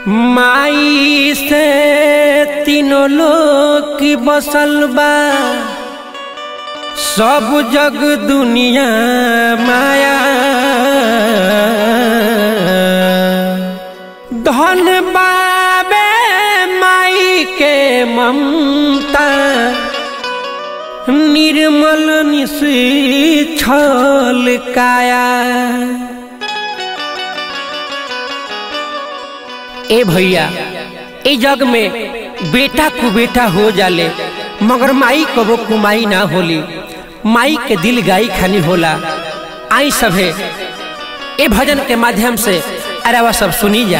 माई से तीनों लोग की बसल बा सब जग दुनिया माया धन बाबे माई के ममता निर्मल निशी छल काया ए भैया ए जग में बेटा को बेटा हो जाले मगर माई कबो कुमाई ना होली माई के दिल गाई खानी होला आई सभे ए भजन के माध्यम से अरे सब सुनी जा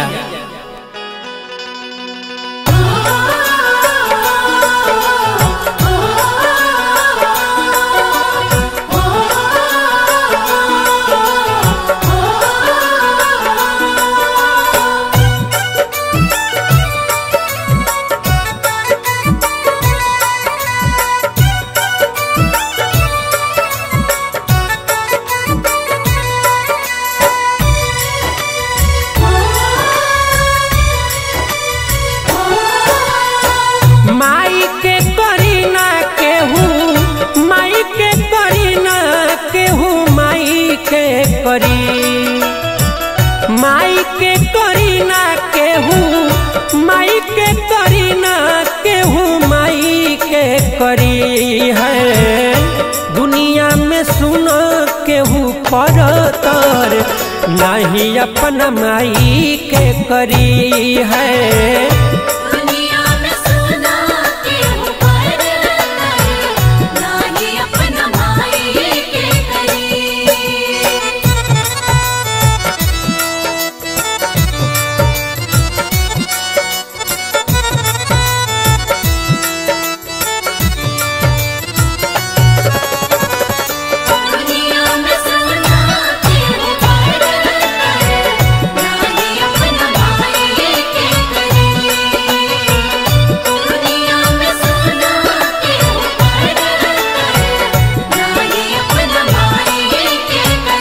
माई के करी ना केहू माई के करी ना केहू माई के करी माई के करी ना केहू माई के करी ना केहू माई के करी है दुनिया में सुन केहू परतर नहीं अपना माई के करी है दुनिया में सुना के ऊपर नाही अपना माई के करी दुनिया में सुना के ऊपर नाही अपना माई के करी दुनिया में सुना के ऊपर नाही अपना माई के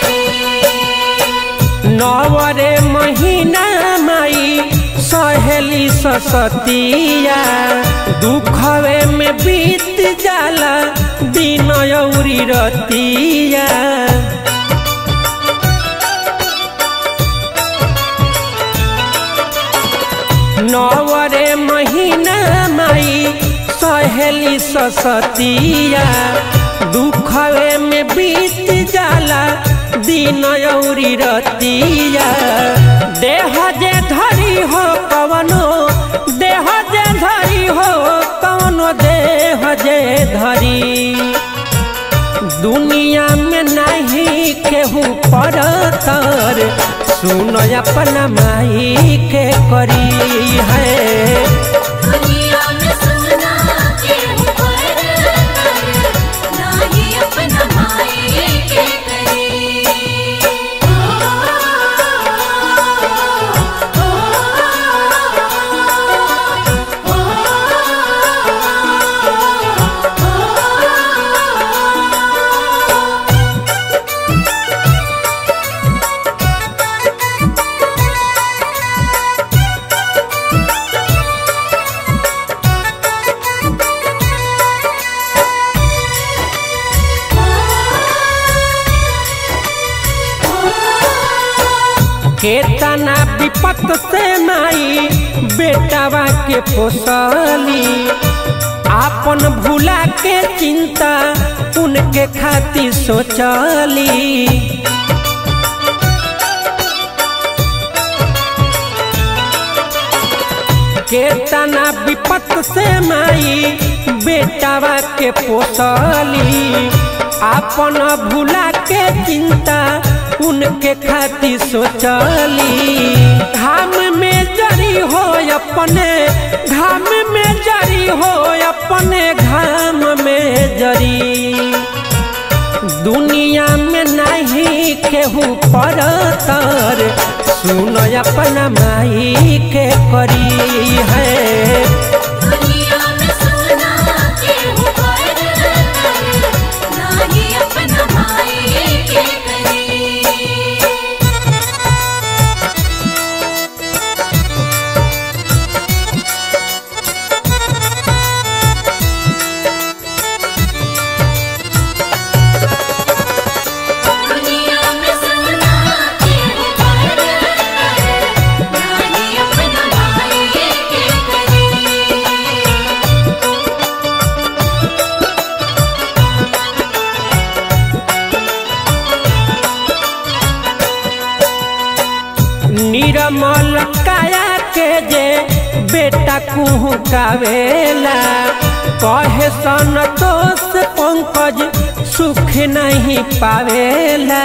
करी नवरे महीना माई सहेली ससतिया दुखवे में बीत जाला दिन औरी रतिया नवरे महीना माई सहेली ससतिया दुखवे में बीत जाला दिन औरी रतिया देह जे धरी हो कवनो देह जे धरी हो कवनो देह जे धरी दुनिया में नहीं केहू परतर सुन अपना माई के करी है दुनिया में सुना के ऊपर नाही अपना माई के करी केतना विपत से माई बेटावा के पोसली आपन भूला के चिंता उनके खातिर सोचली केतना विपत से माई बेटावा के पोसली आपन भूला के चिंता उनके खातिर सोचली घाम में जरी हो अपने घाम में जरी हो अपने घाम में जरी दुनिया में नहीं केहू परतर सुन अपना माई के करी है दुनिया में सुना के ऊपर नाही अपना माई के करी निरमल काया के जे बेटा कुहू कावेला कहे संतोष पंकज सुख नहीं पावेला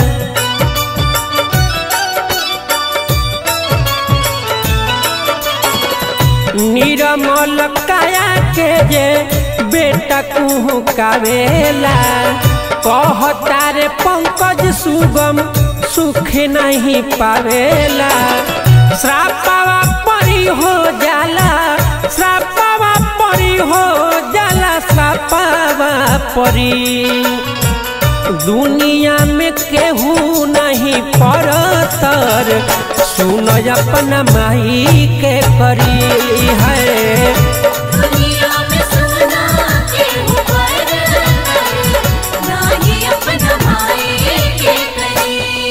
निरमल काया के जे बेटा कुहू कावेला कहता रे पंकज सुगम सुख नहीं पावेला श्रापावा परी हो जाला श्रापावा परी हो जाला श्रापावा परी दुनिया में केहू नहीं परतर सुन अपना माई के करी है दुनिया में सोना के ऊपर नाही अपना भाई के करी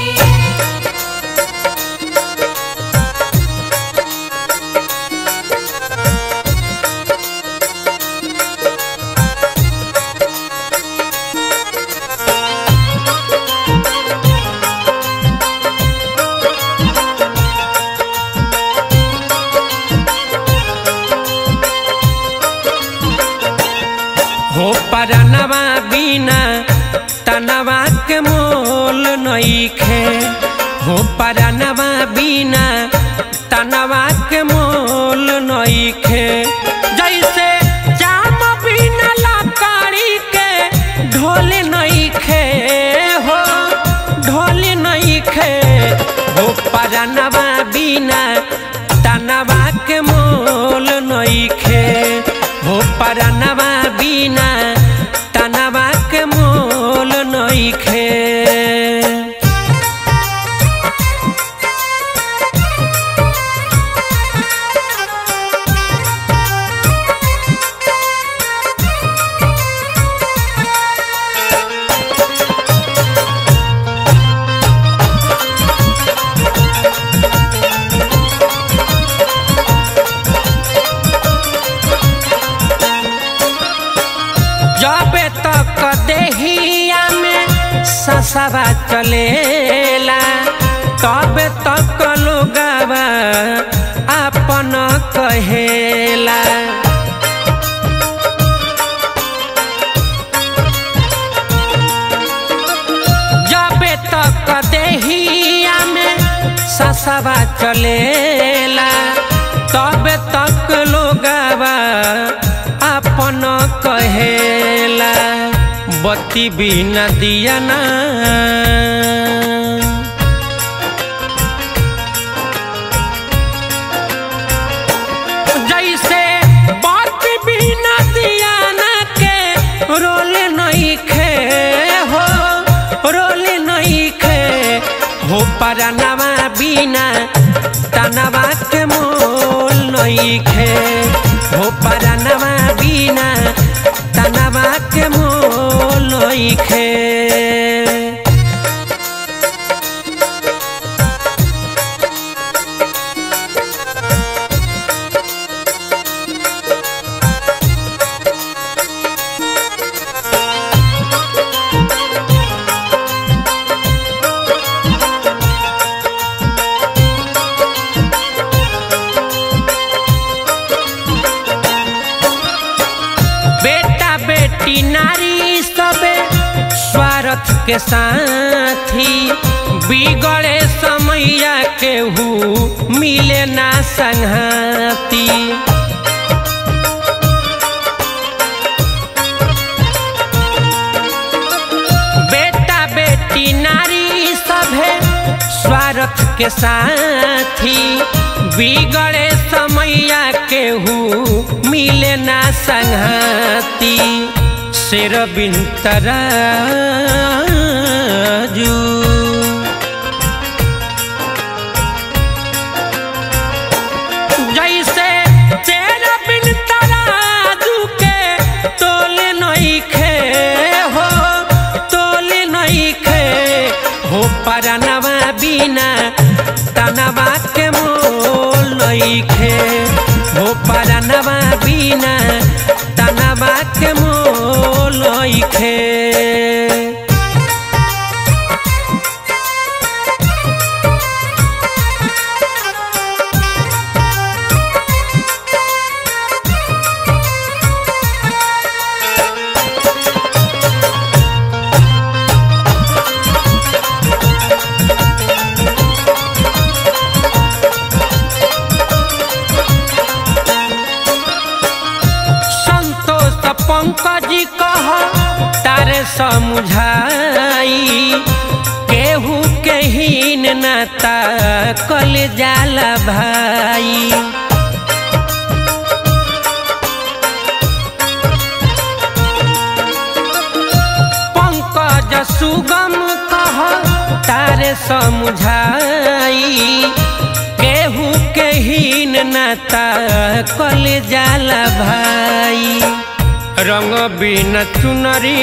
हो परनवा बिना तनवा के मोल नईखे हो परनवा बिना तनवा के मोल नईखे जैसे जाम बिना लकड़ी के ढोल नईखे हो ढोल नईखे हो परनवा बिना तनवा के मोल नईखे हो परनवा बिना तनवा के मोल नईखे जबे तक देहिया में ससवा चलेला तबे तक लोगवा अपन कहेला जबे तक देहिया में ससवा चलेला तबे तक लोगवा अपन कहेला बत्ती बिना दिया ना जैसे बत्ती बिना दिया ना के रोल नहीं खे हो रोल नहीं खे हो परनवा बिना तनवा के मोल नहीं खे हो परनवा बिना तनवा के मोल नहीं खे बेटा बेटी नारी सबे स्वार्थ के साथी बिगड़े समैया केहू मिले ना संघाती बेटा बेटी नारी सभे स्वार्थ के साथी बिगड़े समैया केहू मिले ना संघाती शेर बिन तराजू जैसे तेरा बिन तराजू के तोले नहीं खे हो तोले नहीं खे हो परनवा बिना तनवा के मोल नहीं खे हो परनवा बिना तनवा के मोल नहीं खे समझाई केहू के हीन नाता कल जाला भाई पंकज सुगम कह तारे समझाई केहू के हीन नाता कल जाला भाई रंग बिन चुनरी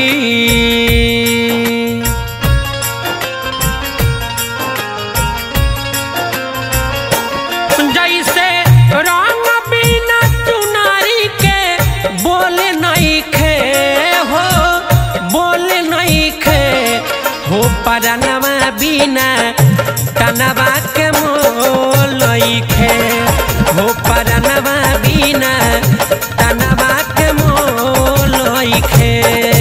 जैसे रंग बिना चुनरी के बोले नहीं खे हो बोले नहीं खे हो परनवा बिना तनवा के मोल खे हो परनवा बिना तनवा के मोल खे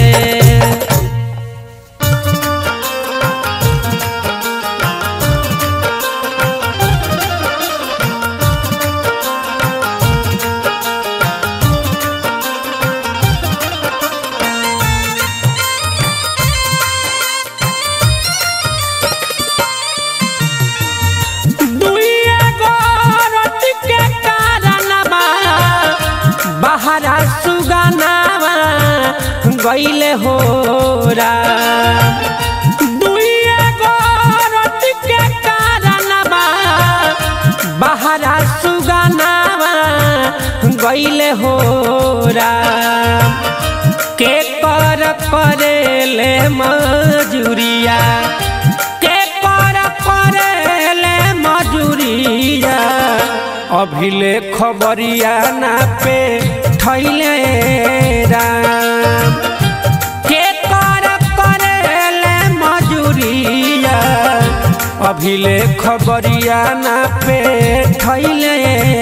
दुइया गोरत के कारणवा बहरा सुगनावा गईले हो रा दुइया गोरत के कारणवा बहरा सुगनावा गईले हो रा के कर करेले मजूरिया के कर करेले मजूरिया अभिले खबरिया ना पे थैले राम के कर करेले मजूरिया अभिले खबरिया ना पे थैले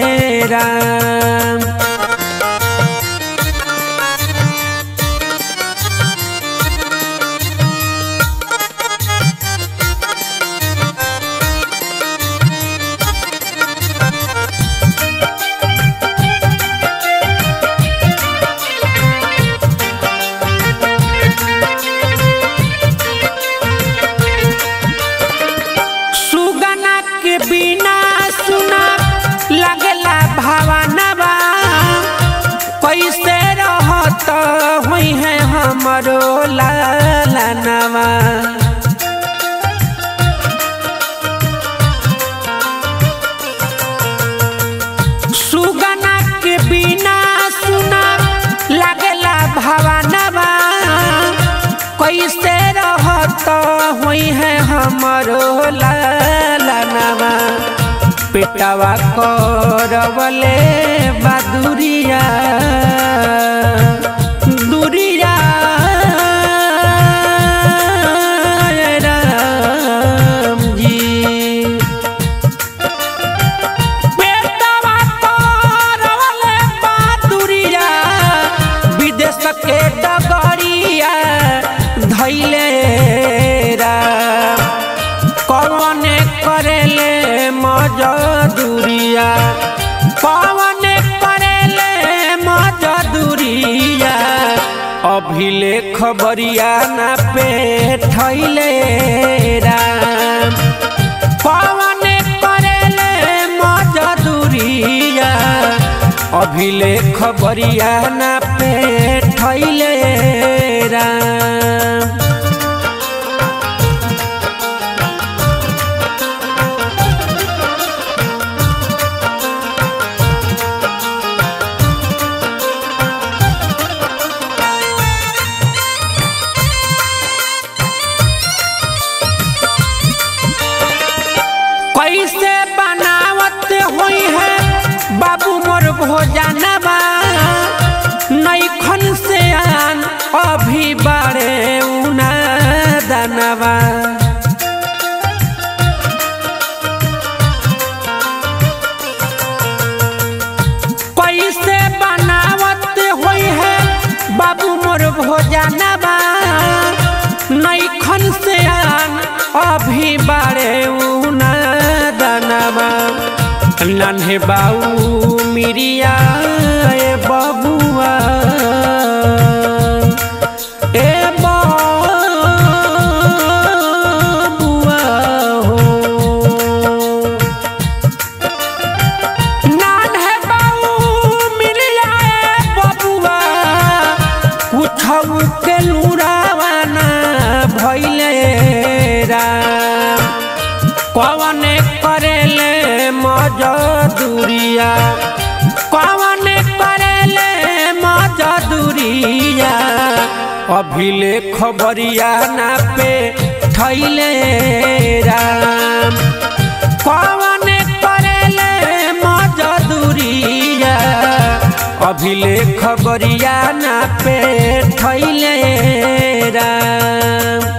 राम सुगना के बिना सुना लगला भावनवा कैसे रहत हुई है हमरो लालनवा सुगना के बिना सुना लगला भावनवा कैसे रहत हुई है हमरो लालनवा पेटवा करवले बदुरिया दुरिया राम जी पेटवा करवले बदुरिया विदेश के डगरिया धैले राम कौन करेले मजदूरिया कौन करेले मजदूरिया अभिले खबरिया ना पे थैले राम कौन करेले मजदूरिया अभिले खबरिया ना पे थैले राम कैसे बनावत हुई है बाबू मोर भोजनवा नैखन से आन अभी बारे उना दनवा कैसे बनावत हुई है बाबू मोर भोजनवा नैखन से आन अभी बारे उना दनवा नन्हे बाऊ मिरिया ए बबुआ ए बबुआ धैले राम कवने करेले मजदूरिया कवने करेले मजदूरिया अभिले खबरिया ना पे थैले राम कवने करेले मजदूरिया अभिले खबरिया ना पे थैले राम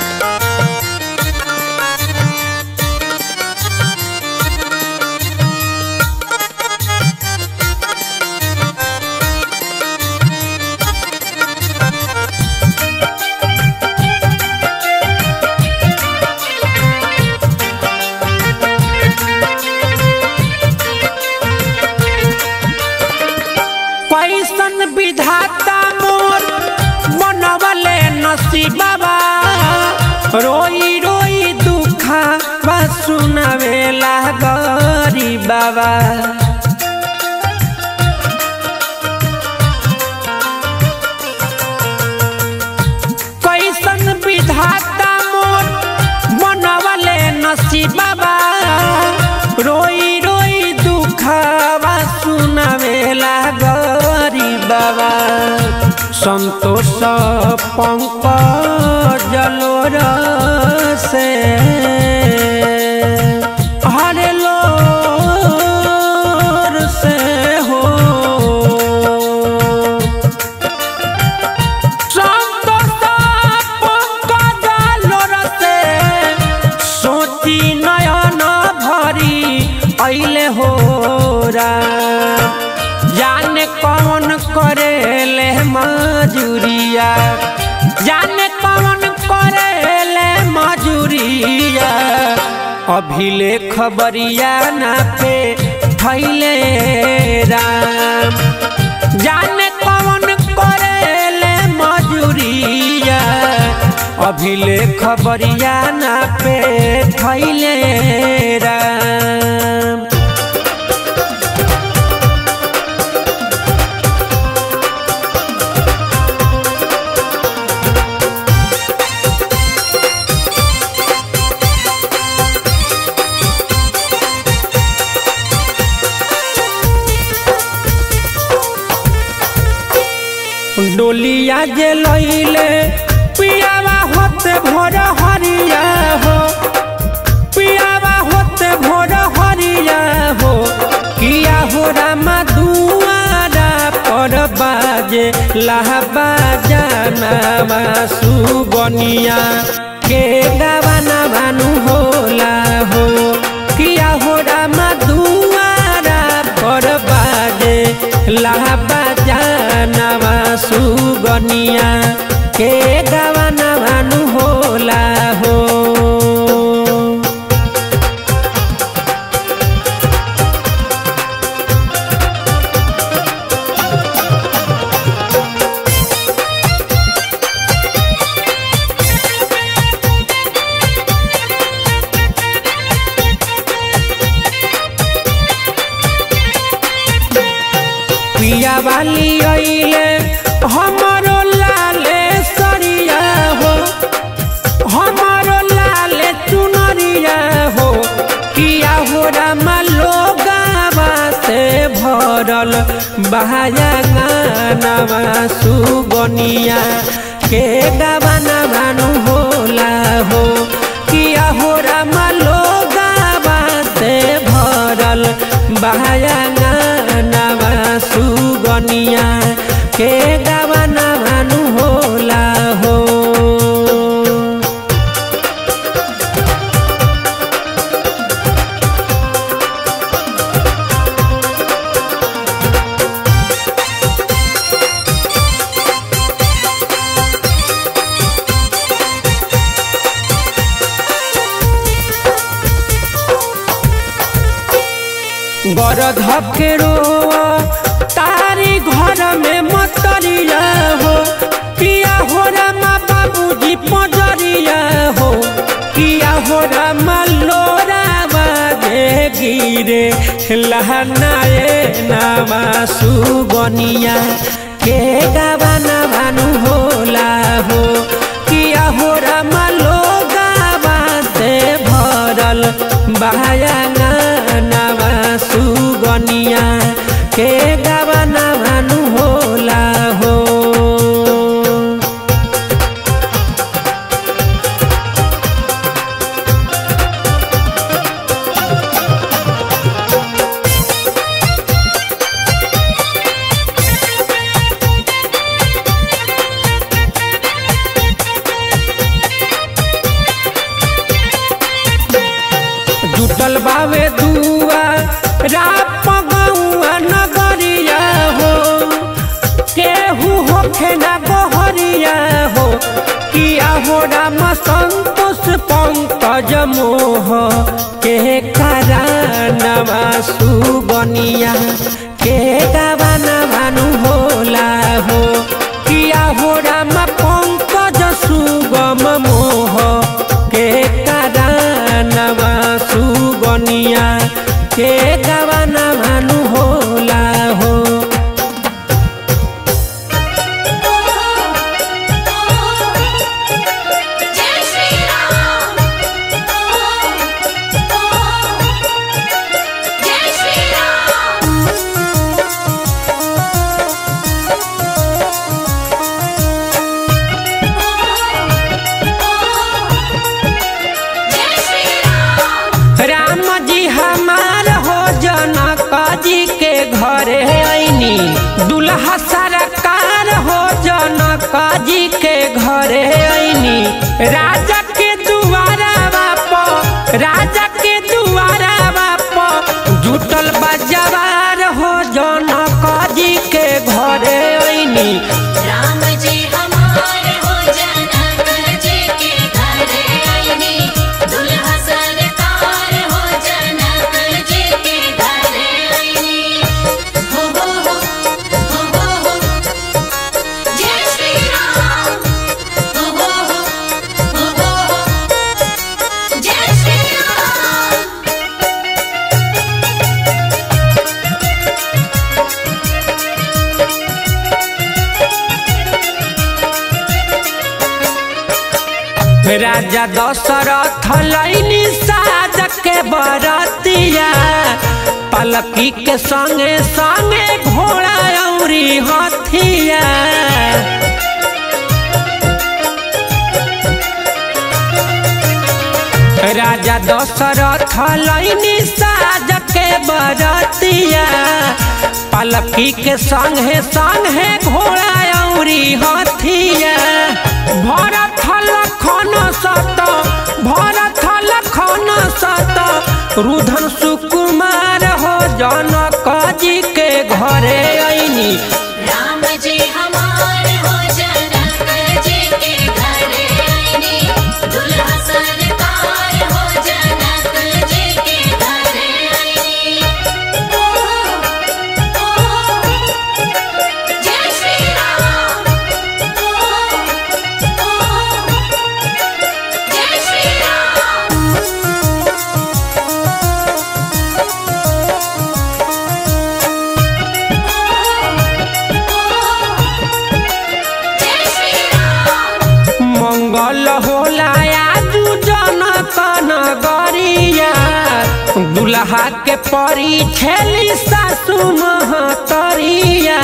कैसन विधाता मोर बनवले नसीबा रोई रोई दुखा बा सुनावेला गरी बाबा कैसन विधाता मोर बनवले नसीबा रोई रोई दुखवा सुनावेला गरी बाबा संतोष पंक जलोर से हरे लोर से हो सोची नयन भरी ऐले हो राम जाने कौन करेले मजूरिया जाने कौन करेले मजूरिया अभिले खबरिया ना पे थैले राम जाने कौन करेले मजूरिया अभिले खबरिया ना पे थैले राम डोलिया जे लैले पियावा होते भोर हरिया हो पियावा होते भोर हरिया हो किया हो रामा दुआरा पर बाजे लाहबा जाना सुगनिया के गावाना भानु होला हो किया हो रामा दुआरा पर बाजे लाहबा जाना सुगनिया के गावाना भानु होला हो पिया वाली अइले हमरो लाले सरिया हो हमरो लाले चुनरिया हो किया हो रामा लोगावा से भरल बहाया गानावा सुगनिया के गावाना भानु होला हो किया हो रामा लोगावा से भरल बहाया गानावा सुगनिया के गावाना भानु होला हो गरध के रोआ तारी घर में मतरिया हो किया हो रामा बाबूजी पजरिया हो किया हो रामा लोरा बाजे गिरे लहनाए नामा सुगनिया के गावाना भानु होला हो किया हो रामा सुगनिया के गवना भानु होला हो जुटल बावे दुआ राप गौआ नगरिया हो केहू होखे ना गोहरिया हो किया हो राम संतोष पंकज मोह के करानवा सुगनिया के गावाना भानु होला हो किया हो राम पंकज सुगम मोह के करानवा सुगनिया के गावाना भानु होला हो जय श्री राम जय श्री राम जय श्री राम राम जी हमार हो जनक जी के घरे ऐनी दुल्हा सरकार हो जनक जी के घरे ऐनी राजा के दुआरा बाप राजा के दुआरा बाप जुटल बजवार हो जनक जी के घरे ऐनी राम जी हमारे हो जनक जी के घरे आईनी दुल्हा सरकार हो जनक जी के घरे आईनी हो हो हो हो हो हो जय श्री राम हो हो हो हो हो हो जय श्री राम राजा दशरथ लैनी साज के बरतिया पलकी के संगे संगे घोड़ा औरी हथिया राजा दशरथ लैनी साज के बरतिया पलकी के संगे संगे घोड़ा औरी हथिया भरत लखन सत भरत लखन सत रुधन सुकुमार हो जनक जी के घरे ऐनी राम जी हमारे हो जनक जी के घरे आईनी दुल्हा सरकार हो जनक जी के घरे आईनी ओ ओ जय श्री राम ओ ओ जय श्री राम जय श्री राम मंगल होला आजू जनक नगरिया दुल्हा के परी छेली सासु महतरिया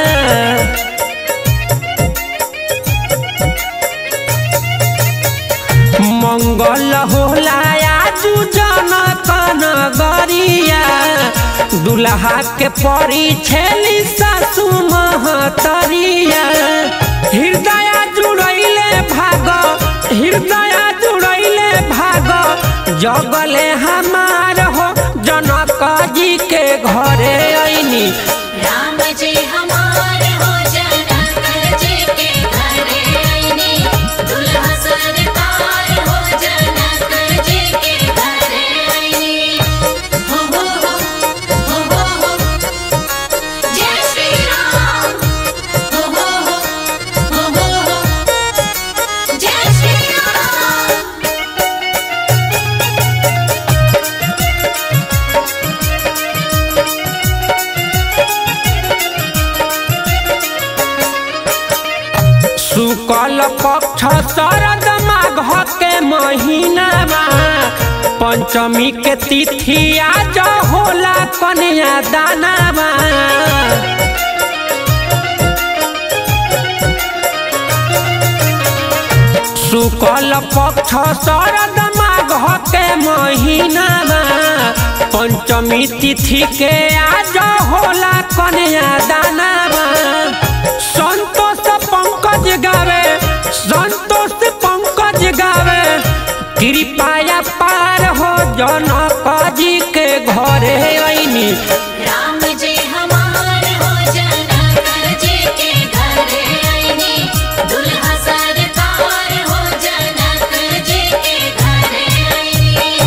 मंगल होला आजू जनक नगरिया दुल्हा के परी छेली सासु महतरिया हृदय जुड़ैले भाग हृदय जुड़ैले भाग जगले हमार हो जनक जी के घरे ऐनी राम जी हमारे हो जनक जी के घरे आईनी दुल्हा सरकार हो जनक जी के घरे आईनी हो हो हो हो हो हो जय श्री राम हो हो हो हो हो हो जय श्री राम शुक्ल पक्ष शरद माघ के महीनामा पंचमी के तिथि आज होला कन्या दानावा शुक्ल पक्ष शरद माघ के महीनावा पंचमी तिथि के आज होला कन्या दानावा संतोष पंकज गावे संतोष पंकज गावे कृपया पार हो जनक जी के घरे ऐनी राम जी हमार हो जनक जी के घरे आईनी दुल्हा सरकार हो जनक जी के घरे आईनी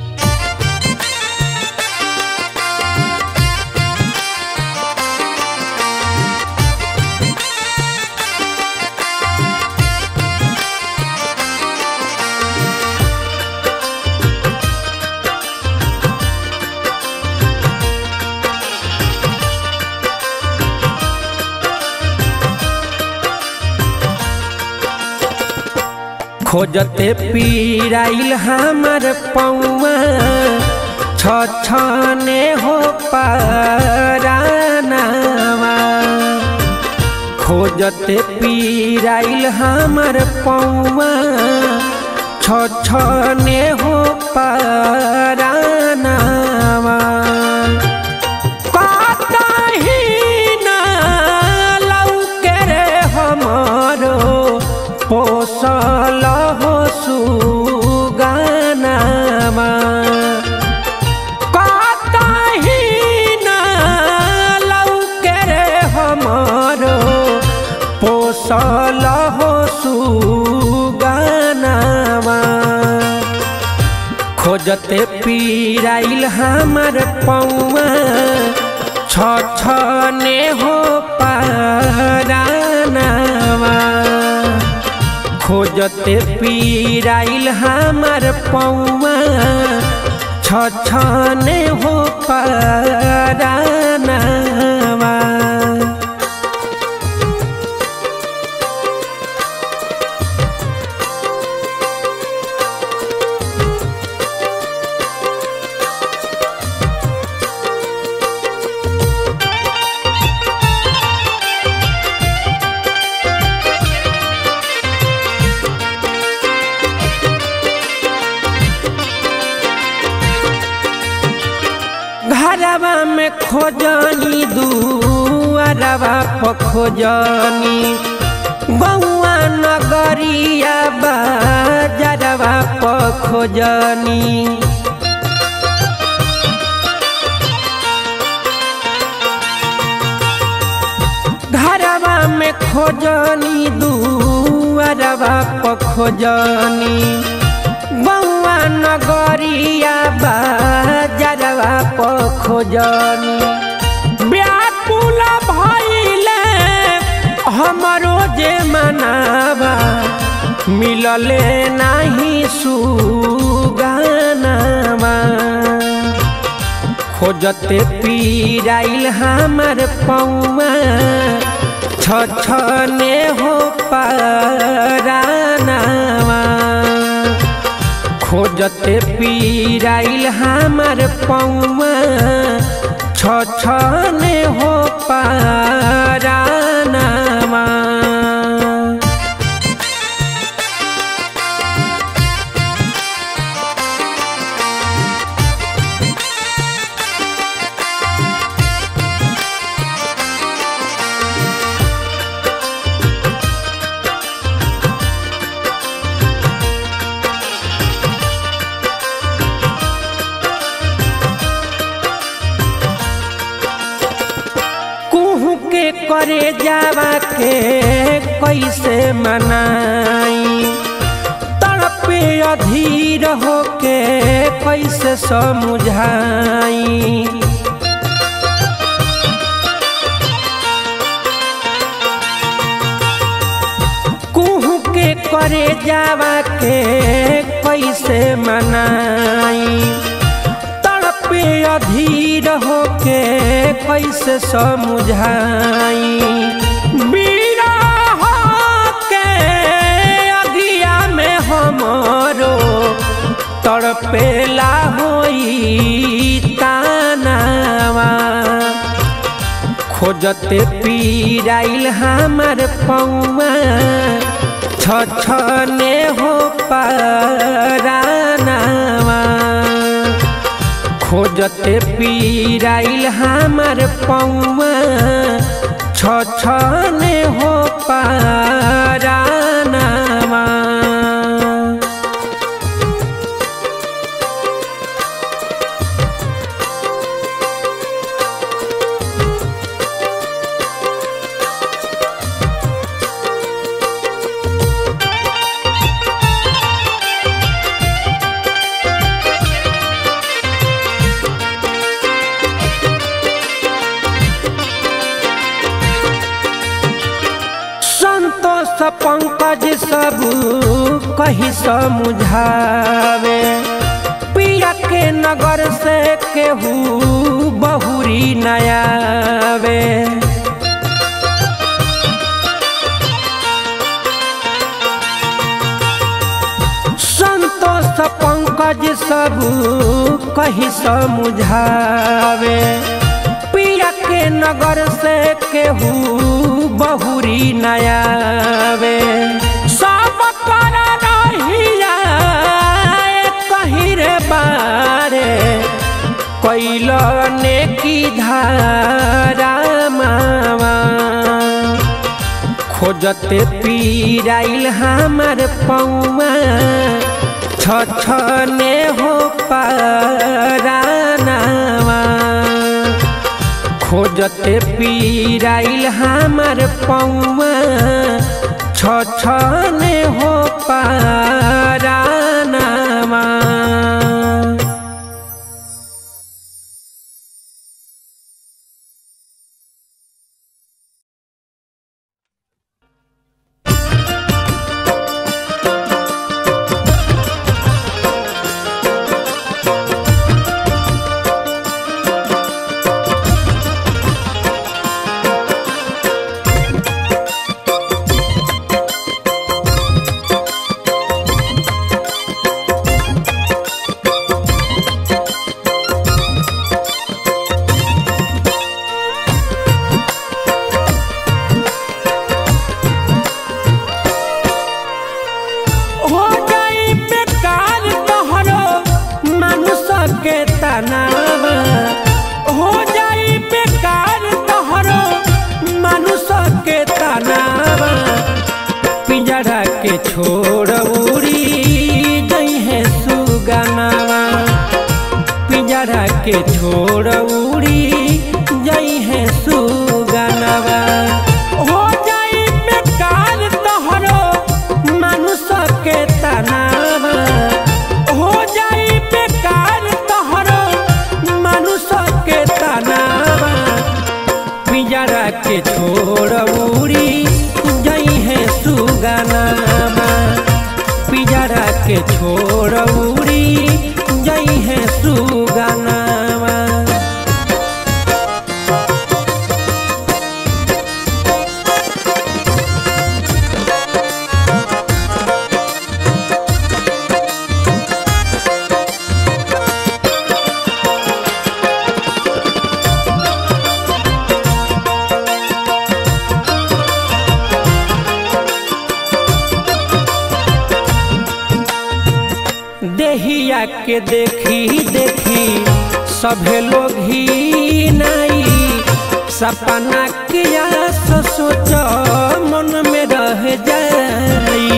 खोजते पीराइल हमर पौआ छछने हो पारानावा खोजते पीराइल हमर पौआ छछने हो पारानावा कतही ना लौके रे हमरो पोसल हो सुगानामा कतही ना लौके रे हमरो पोसल हो सुगानामा खोजते पीराइल हमर पौआ छछने हो पारानावा खोजते पीराइल हमर पौआ छछने हो पारानावा घरवा में खोजनी दुआरवा पर खोजनी गौआ नगरिया बाजरवा पर खोजनी घरवा में खोजनी दुआरवा पर खोजनी बउआ नगरिया बाजरवा पर खोजनी व्याकुल भइले हमरो जे मनावा मिलले नाही सुगानावा खोजते पीराइल हमर पौआ छछने हो पारानावा खोजते पीराइल हमर पौआ छछने हो पारानावा कुहू के करे जावा के कैसे मनाई तड़पे अधीर होके कैसे समझाई कुहू के करे जावा के कैसे मनाई तड़पे अधीर होके कैसे समझाई बिरह के अगिया में हमरो तड़पेला खोजते पीराइल हमार पौआ छछने हो परानावा खोजते पीराइल हमार पौआ छछने हो परानावा संतोष पंकज सब कही समुझावे पिया के नगर से केहू बहुरी नयावे संतोष पंकज सब कही समुझावे पिया के नगर से केहू बहुरी नयावे सब कर रहिया कही रे बारे कैल ने की धारा मावा खोजते पीराइल हमार पौआ छछने हो परानावा खोजते पीराइल हमार पौआ छछने हो परानावा हो गई बेकार तोहरो मानुष के तनावा हो जाई बेकार तोहरो मानुष के तनावा पिंजरा के छोड़ उड़ी गई है सुगनावा पिंजरा के छोड़ उड़ी गई है सुगनावा हो जाई बेकार तोहरो मानुष के तनावा हो जाई बेकार तोहरो मानुष के तनावा पिंजरा के छोड़ उड़ी गई है सुगनावा पिंजरा के छोड़ उड़ी गई है सुगनावा देहिया के देखी देखी सभे लोग ही नाई सपना किया सोच मन में रह जाई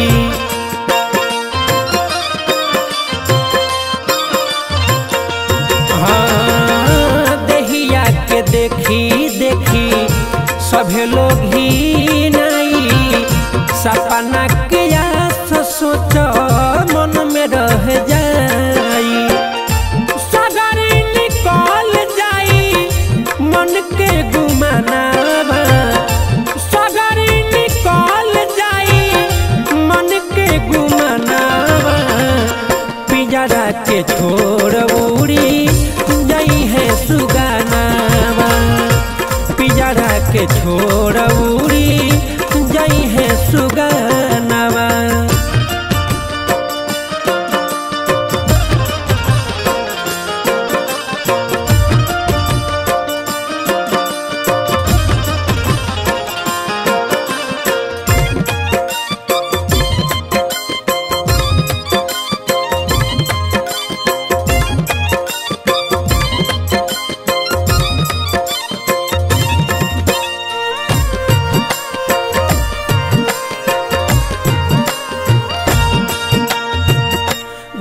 हाँ, देहिया के देखी देखी सभे लोग ही नाई सपना किया सोच मन में रह जाई सगरी निकल जाई मन के गुमानावा सगरी निकल जाई मन के गुमानावा पिंजरा के छोड़ उड़ी जाई है सुगानावा पिंजरा के छोड़ उड़ी जाई है सुगानावा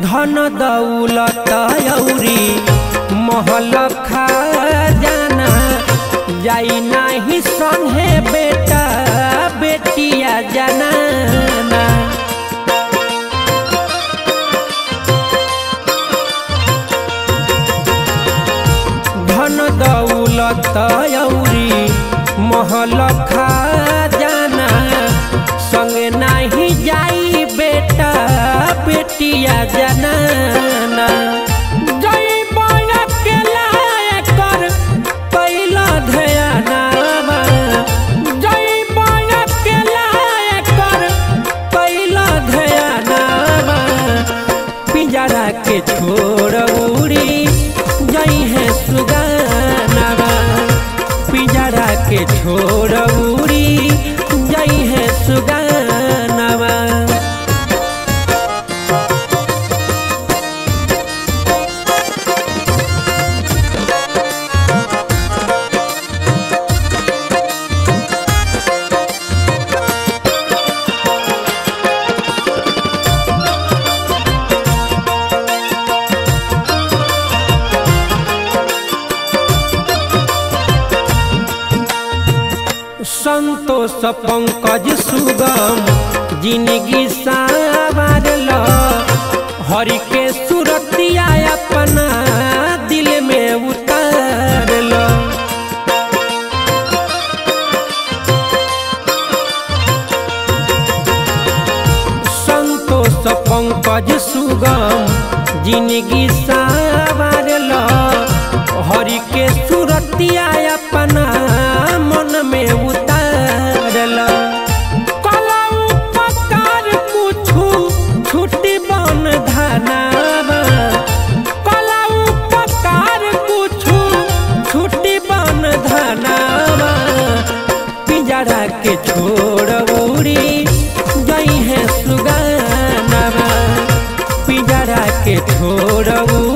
धन दौलत औरी महल खजाना जाई नाही संगे बेटा बेटिया जनाना धन दौलत औरी महल खजाना संगे नाही जाई बेटा बेटिया जनाना जई बया के लायक कर पहिला ध्यानामा जई बया के लायक कर पहिला ध्यानामा पिंजरा के छोड़ उड़ी जई है सुगानावा पिंजरा के छोड़ उड़ी जई है सुगानावा संतोष पंकज सुगम जिंदगी सावरल हरि के सुरतिया अपना दिल में उतारल संतोष पंकज सुगम जिंदगी सावरल हरि के सुरतिया अपना मन में उतारल कला उपकार कुछु छुट्टी बन धनावा कला उपकार कुछु छुट्टी बन धनावा पिंजरा के छोड़ उड़ी गई है सुगानावा पिंजरा के छोड़ उड़ी